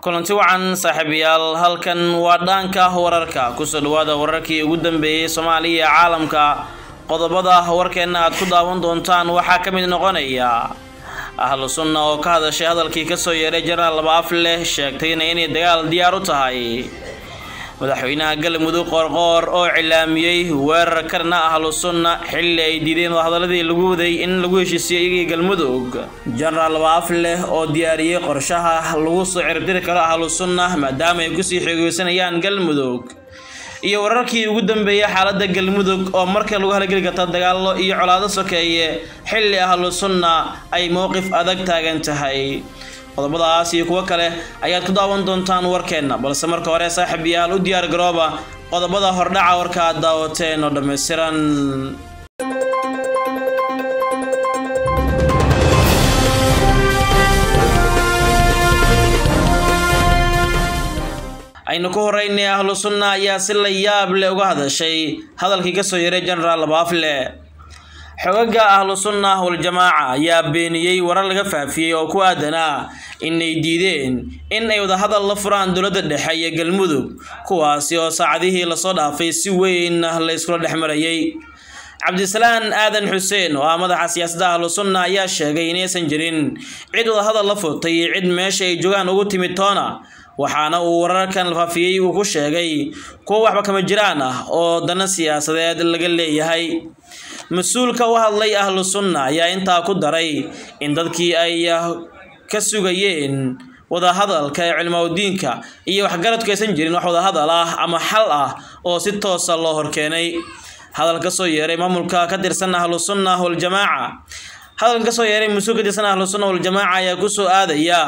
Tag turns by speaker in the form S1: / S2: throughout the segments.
S1: kulanti wacan saaxiibayaal halkan waa dhaanka wararka kusoo dhawaada wararkii ugu dambeeyey soomaaliya iyo caalamka qodobada warkeenna aad ku daawan doontaan waxaa ka mid noqonaya ahlu sunna oo ka hadashay hadalkii kasoo yeeray jenaraal labaaf leh sheegtayna inay dagaal diyaar u tahay madaxweynaha galmudug qoorqoor oo cilaamiyey weerar karna ahlu sunna xilli ay diideen wadahadaladii lagu waday in lagu heshiisiyo iyagii galmudug jenaraal labaaf leh oo diyaariyey qorshaha lagu soo ciribtiri karo ahlu sunna maadaama ay kusii xoogeysanayaan galmudug iyo wararkii ugu dambeeyay xaaladda galmudug oo marka lagu halgeli karta dagaallo iyo colaado sokeeye xilli ahlu sunna ay mowqif adag taagan tahay qodobadaas iyo kuwo kale ayaad ku daawan doontaan warkeenna balse marka hore saaxiibayaal u diyaar garooba qodobada hordhaca warka aad daawateen oo dhammaystiran aynu ku horeynay ahlu sunna ayaa si la yaab leh uga hadashay hadalkii kasoo yaray jenaraal labaafle xogaga ahlu sunna waljamaaca ayaa beeniyey warar laga faafiyey oo ku aadanaa inay diideen in ay wadahadal la furaan dowladda dhexe iyo galmudug kuwaasi oo saacadihii lasoo dhaafay si weyn la iskula dhex marayay cabdisalaan aadan xuseen oo ah madaxa siyaasadda ahlu sunna ayaa sheegay inaysan jirin cid wadahadal la furtay iyo cid meesha ay joogaan ugu timid toona waxaana uu wararkan faafiyey uu ku sheegay kuwo waxba kama jiraan ah oo dana siyaasadeed laga leeyahay mas-uulka u hadlay ahlu sunna ayaa intaa ku daray in dadkii ay ka sugayeen wadahadalka ee cilmaudiinka iyo waxgaradku aysan jirin wax wadahadal ah ama xal ah oo si toosa loo horkeenay hadal kasoo yeeray maamulka ka tirsan ahlu sunna waljamaaca hadal kasoo yeeray mas-uul ka tirsan ahlu sunna waljamaaca ayaa kusoo aadaya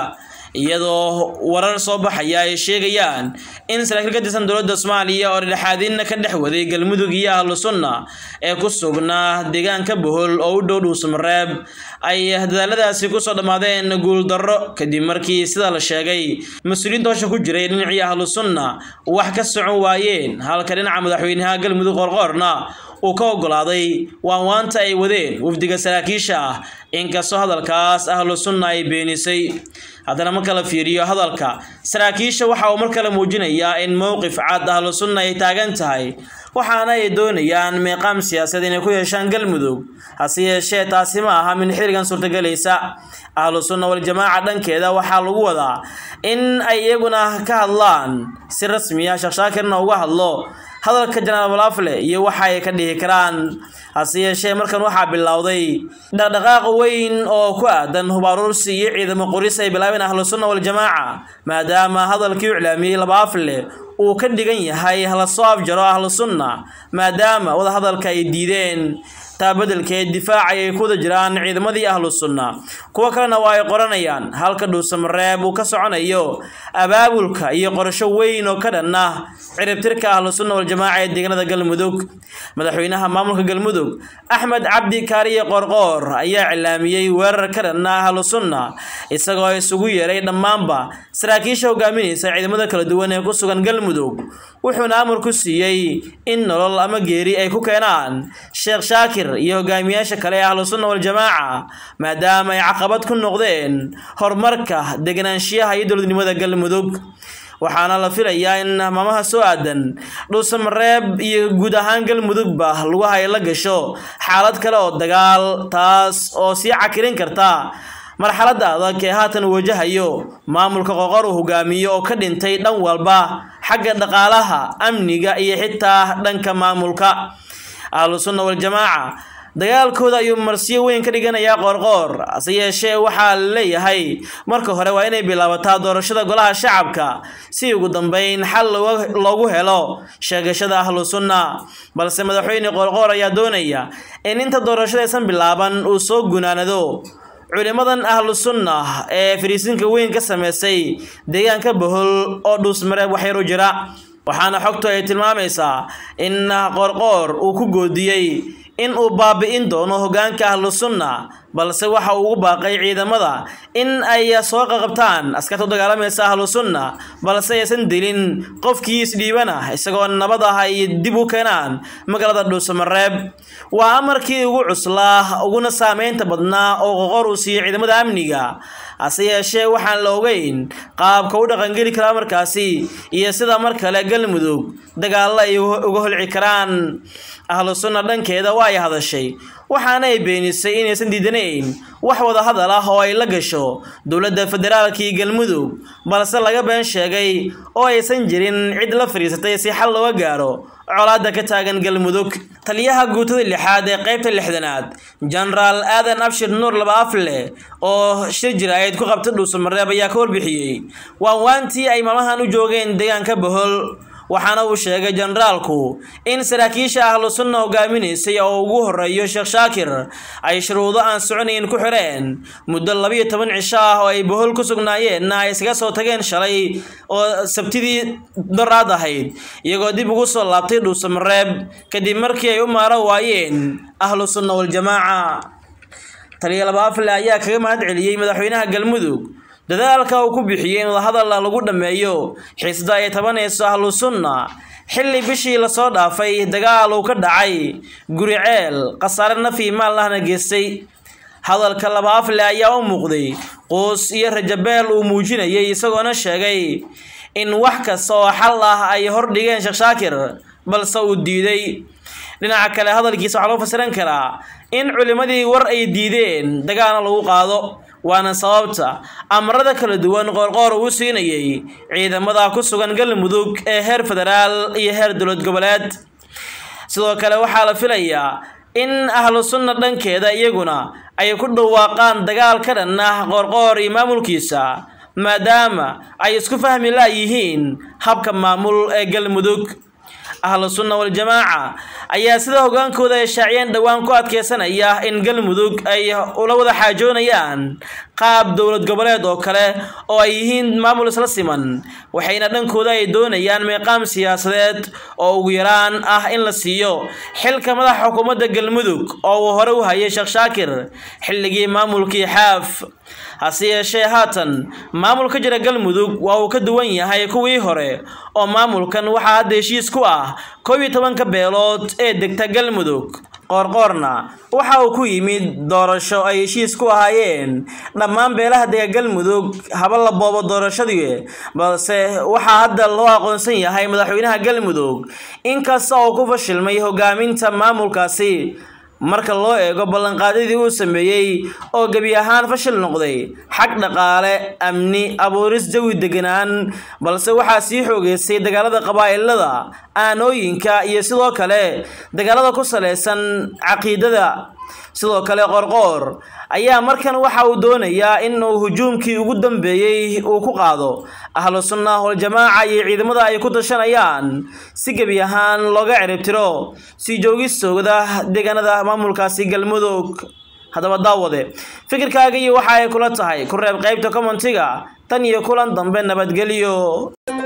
S1: iyadoo warar soo baxaya ay sheegayaan in saraakiil ka tirsan dowladda soomaaliya oo dhexaadinna ka dhex waday galmudug iyo ahlu sunna ee ku sugnaa deegaanka bohol oo u dhow dhuusamareeb ay dadaaladaasi kusoo dhammaadeen guuldarro kadib markii sida la sheegay mas-uuliyiinta hosha ku jiray dhinacii ahlu sunna wax ka socon waayeen halka dhinaca madaxweynaha galmudug qorqoorna uu ka ogolaaday waanwaanta ay wadeen wafdiga saraakiisha ah inkastoo hadalkaas ahlu sunna ay beenisay haddana marka la fiiriyo hadalka saraakiisha waxa uu mar kale muujinayaa in mowqif cad ahlu sunna ay taagan tahay waxaana ay doonayaan meeqaam siyaasadeed inay ku yeeshaan galmudug hase yeeshee taasi ma aha min xilligan suurtagelaysa ahlu sunna waljamaaca dhankeeda waxaa lagu wadaa in ay iyaguna ka hadlaan si rasmiya sheekh shaakirna uga hadlo hadalka janaal walaafle iyo waxa ay ka dhihi karaan hase yeeshee markan waxaa bilowday dhaqdhaqaaq weyn oo ku aadan hubaaruursi iyo ciidamo qoris ay bilaabeen ahlu sunna waljamaaca maadaama hadalkii u iclaamiyey labaafle uu ka dhigan yahay hala soo afjaro ahlu sunna maadaama wadahadalka ay diideen taa bedelkeed difaacay ay ku wada jiraan ciidamadii ahlu sunna kuwo kalena waa ay qoranayaan halka dhuusamareeb uu ka soconayo abaabulka iyo qorasho weyn oo ka dhan ah ciribtirka ahlu sunna waljamaaca ee deegaanada galmudug madaxweynaha maamulka galmudug axmed cabdi kaariye qorqoor ayaa cilaamiyey weerar ka dhan ah ahlu sunna isagoo isugu yeeray dhammaanba saraakiisha hogaaminaysa ciidamada kala duwan ee ku sugan galmudug wuxuuna amar ku siiyey in nolol ama geeri ay ku keenaan sheekh shaakir iyo hogaamiyaasha kale ee ahlu sunna waljamaaca maadaama ay caqabad ku noqdeen horumarka deganaanshiyaha iyo dowladnimada galmudug waxaana la filayaa in maamaha soo aadan dhuusamareeb iyo guud ahaan galmudugba lagu hay la gasho xaalad kale oo dagaal taas oo sii cakirin karta marxaladda adag ee haatan wajahayo maamulka qoqor uu hogaamiyo oo ka dhintay dhan walba xagga dhaqaalaha amniga iyo xitaa dhanka maamulka ahlu sunna waljamaaca dagaalkooda ayuu marsiyo weyn ka dhiganayaa qoorqoor hase yeeshee waxaa la leeyahay marka hore waa inay bilaabataa doorashada golaha shacabka si ugu dambeyn xal loogu helo sheegashada ahlu sunna balse madaxweyne qoorqoor ayaa doonaya in inta doorashada aysan bilaaban uu soo gunaanado culimadan ahlu sunna ee fariisinka weyn ka sameysay deegaanka bohol oo dhuusmareeb waxyaru jira waxaana xogtu ay tilmaamaysaa in qorqoor uu ku goodiyey in uu baabi'in doono hogaanka ahlu sunna balse waxa uu ugu baaqay ciidamada in ay soo qaqabtaan askarta u dagaalamaysa ahlu sunna balse aysan dilin qofkii isdhiibana isagoo nabad ah ay dib u keenaan magaalada dhuusamareeb waa amarkii ugu cuslaa uguna saameynta badnaa oo qoqor uu siiyey ciidamada amniga hase yeeshee waxaan la ogeyn qaabka u dhaqangeli kara markaasi iyo sida mar kale galmudug dagaallo ay uga holci karaan ahlu sunna dhankeeda waa ay hadashay waxaana ay beenisay inaysan diidanayn wax wada hadal ah oo ay la gasho dowladda federaalka iyo galmudug balse laga been sheegay oo aysan jirin cid la fadhiisatay si xal looga gaaro colaadda ka taagan galmudug taliyaha guutada lixaad ee qaybta lixdanaad jenaraal aadan abshir nuur laba afle oo shir jiraayad ku qabta dhuusamareeb ayaa ka warbixiyey waanwaantii ay maalmahan u joogeen deegaanka bohol waxaana uu sheegay jenaraalku in saraakiisha ahlu sunna hogaaminaysay oo ugu horeeyo sheekh shaakir ay shuruudo aan soconayn ku xireen muddo labiyo toban cisho ah oo ay bohol ku sugnaayeenna ay iskaga soo tageen shalay oo sabtidii doraad ahayd iyagoo dib ugu soo laabtay dhuusamareeb kadib markii ay u maaro waayeen ahlu sunna waljamaaca taliya labaafle ayaa kaga mahad celiyey madaxweynaha galmudug dadaalka uu ku bixiyey in wadahadal lagu dhammeeyo xiisda ay tabanayso ahlu sunna xilli bishii lasoo dhaafay dagaal uu ka dhacay guri ceel khasaare nafi maal lahna geystay hadalka labaafle ayaa u muuqday quus iyo rajabeel uu muujinayay isagoona sheegay in wax kasta oo xal ah ay hordhigeen sheekh shaakir balse uu diiday dhinaca kale hadalkiisa waxaa loo fasiran karaa in culimmadii war ay diideen dagaalna lagu qaado waana sababta amarada kala duwan qoorqoor uu siinayay ciidamada ku sugan galmudug ee heer federaal iyo heer dowlad goboleed sidoo kale waxaa la filayaa in ahlu sunna dhankeeda iyaguna ay ku dhawaaqaan dagaal ka dhan ah qoorqoor iyo maamulkiisa maadaama ay isku fahmi laayihiin habka maamul ee galmudug ahlu sunna waljamaaca ayaa sida hogaankooda ay shaaciyeen dhowaan ku adkeysanaya in galmudug ay ula wada xaajoonayaan qaab dowlad goboleed oo kale oo ay yihiin maamul isla siman waxayna dhankooda ay doonayaan meeqaam siyaasadeed oo ugu yaraan ah in la siiyo xilka madaxa xukuumadda galmudug oo uu hore u hayay sheekh shaakir xilligii maamulkii xaaf hase yeeshee haatan maamul ka jira galmudug waa uu ka duwan yahay kuwii hore oo maamulkan waxaa hadda heshiis ku ah koob iyo tobanka beelood ee degta galmudug qoorqoorna waxa uu ku yimid doorasho ay heshiis ku ahaayeen dhammaan beelaha dega galmudug haba la boobo doorashadii balse waxaa hadda loo aqoonsan yahay madaxweynaha galmudug inkasta oo ku fashilmay hogaaminta maamulkaasi marka loo eego ballanqaadyadii uu sameeyey oo gebi ahaan fashil noqday xag dhaqaale amni abuuris jawi deganaan balse waxaa sii xoogeysay dagaalada qabaa'ilada aanooyinka iyo sidoo kale dagaalada ku salaysan caqiidada sidoo kale qorqoor ayaa markan waxa uu doonayaa in uu hujuumkii ugu dambeeyey uu ku qaado ahlu sunna waljamaaca iyo ciidamada ay ku tashanayaan si gebi ahaan looga ciribtiro sii joogistooda deegaanada maamulkaasi galmudug haddaba daawade fikirkaaga iyo waxa ay kula tahay ku reeb qaybta commentiga tan iyo kulan dambe nabadgelyo